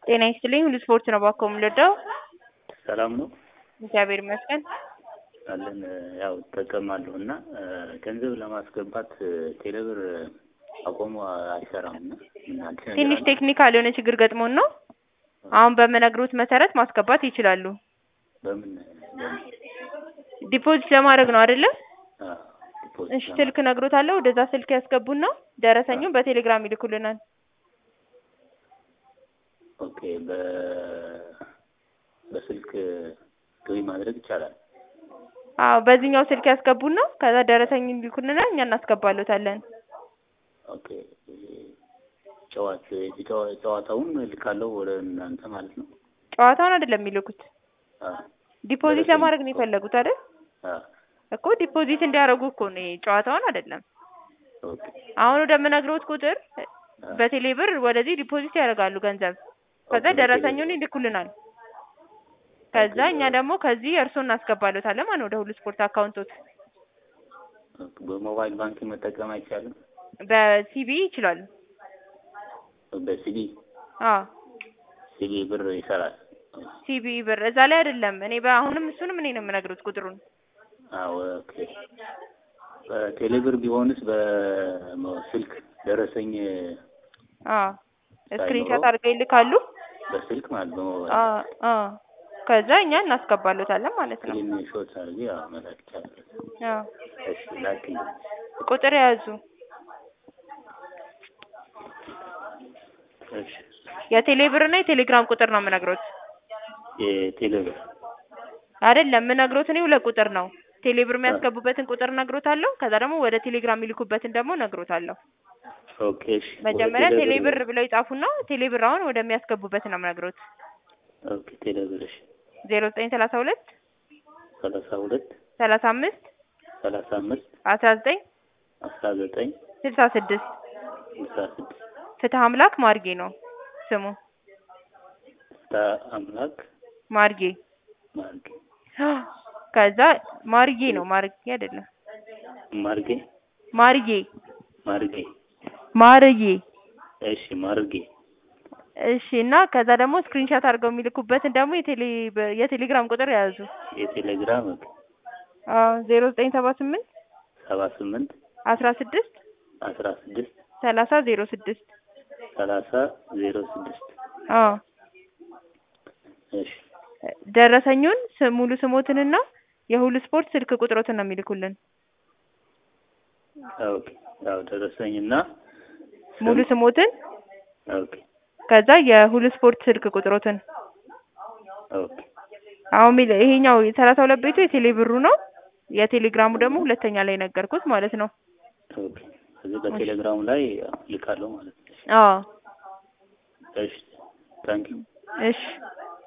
ጤና ይስጥልኝ ሁሉ ስፖርት ነው ባኮ የምንወደው። ሰላም ነው እግዚአብሔር ይመስገን። አለን ያው እጠቀማለሁ እና ገንዘብ ለማስገባት ቴሌብር አቆሞ አይሰራም እና ምን አዲስ ነገር ትንሽ አለ? ቴክኒካል የሆነ ችግር ገጥሞን ነው። አሁን በምነግሮት መሰረት ማስገባት ይችላሉ። በምን በምን ዲፖዚት ለማድረግ ነው አይደለም? አ፣ ዲፖዚት እሺ ለማ- ስልክ ነግሮታለሁ። ወደዛ ስልክ ያስገቡና ደረሰኙን በቴሌግራም ይልኩልናል። ኦኬ በ በስልክ ገቢ ማድረግ ይቻላል። አዎ በዚህኛው ስልክ ያስገቡና ከዛ ደረሰኙን ይልኩልናል፣ እኛ እናስገባሎታለን። ኦኬ ጨዋት የጨዋ- ጨዋታውን ልካለው ወደ እናንተ ማለት ነው። ጨዋታውን አይደለም የሚልኩት፣ አ ዲፖዚት ደረሰኝ ለማድረግ ነው የፈለጉት አይደል? አ እኮ ዲፖዚት እንዲያደርጉ እኮ ነው ይሄ፣ ጨዋታውን አይደለም። ኦኬ አሁን ወደምነግሮት ቁጥር አ በቴሌ ብር ወደዚህ ዲፖዚት ያደርጋሉ ገንዘብ። ከዛ ኦኬ፣ ደረሰኙን ይልኩልናል። ከዛ ኦኬ፣ እኛ ደግሞ ከዚህ እርስዎ እናስገባሎታለን ማለት ነው ወደ ሁሉ ስፖርት አካውንቶት። ኦኬ። በሞባይል ባንክ መጠቀም አይቻልም። በሲቢ ይችላሉ። በሲቢ አዎ ሲቢ ብር ይሰራል። ሲቢ ብር እዛ ላይ አይደለም። እኔ በአሁንም እሱንም እኔ ነው የምነግሮት ቁጥሩን። አዎ ኦኬ። በቴሌብር ቢሆንስ በስልክ ደረሰኝ አዎ ስክሪንሻት ሳይኖረው? አድርገው ይልካሉ። በስልክ ማለት በሞባይል አዎ አዎ ከዛ እኛ እናስገባሎታለን ማለት ነው። ስክሪን ሾት አድርጌ ያው መላክ ይቻላል። አዎ እሺ ላክልኝ። ቁጥር የያዙ እሺ የቴሌ ብር እና የቴሌግራም ቁጥር ነው የምነግሮት። የቴሌብር አይደለም የምነግሮት እኔ ሁለት ቁጥር ነው። ቴሌ ብር የሚያስገቡበትን ቁጥር ነግሮታለሁ። ከዛ ደግሞ ወደ ቴሌግራም የሚልኩበትን ደግሞ ነግሮታለሁ። ኦኬ እሺ ወደ መጀመሪያ ቴሌ ብር ብለው ይጻፉና ቴሌ ብር አሁን ወደሚያስገቡበት ነው የምነግሮት። ኦኬ ቴሌብር እሺ ዜሮ ዘጠኝ ሰላሳ ሁለት ሰላሳ ሁለት ሰላሳ አምስት ሰላሳ አምስት አስራ ዘጠኝ አስራ ዘጠኝ ስልሳ ስድስት ስልሳ ስድስት ፍትህ አምላክ ማርጌ ነው ስሙ። ታ አምላክ ማርጌ ማርጌ ከዛ ማርጌ ነው ማርጌ አይደለም ማርጌ ማርጌ ማርጌ ማርጌ እሺ ማርጌ እሺ እና ከዛ ደግሞ ስክሪንሻት አድርገው የሚልኩበትን ደግሞ የቴሌ የቴሌግራም ቁጥር የያዙ የቴሌግራም ኦኬ አዎ ዜሮ ዘጠኝ ሰባ ስምንት ሰባ ስምንት አስራ ስድስት አስራ ስድስት ሰላሳ ዜሮ ስድስት ሰላሳ ዜሮ ስድስት አዎ እሺ ደረሰኙን ስ- ሙሉ ስሞትንና የሁሉ ስፖርት ስልክ ቁጥሮትን ነው የሚልኩልን። ኦኬ ያው ደረሰኝና ሙሉ ስሞትን ኦኬ ከዛ የሁሉ ስፖርት ስልክ ቁጥሮትን። ኦኬ አሁን ሚል ይሄኛው የሰላሳ ሁለት ቤቱ የቴሌ ብሩ ነው። የቴሌግራሙ ደግሞ ሁለተኛ ላይ ነገርኩት ማለት ነው። ኦኬ እዚህ በቴሌግራሙ ላይ ያው ልካለሁ ማለት ነው። አዎ እሺ ታንኪዩ እሺ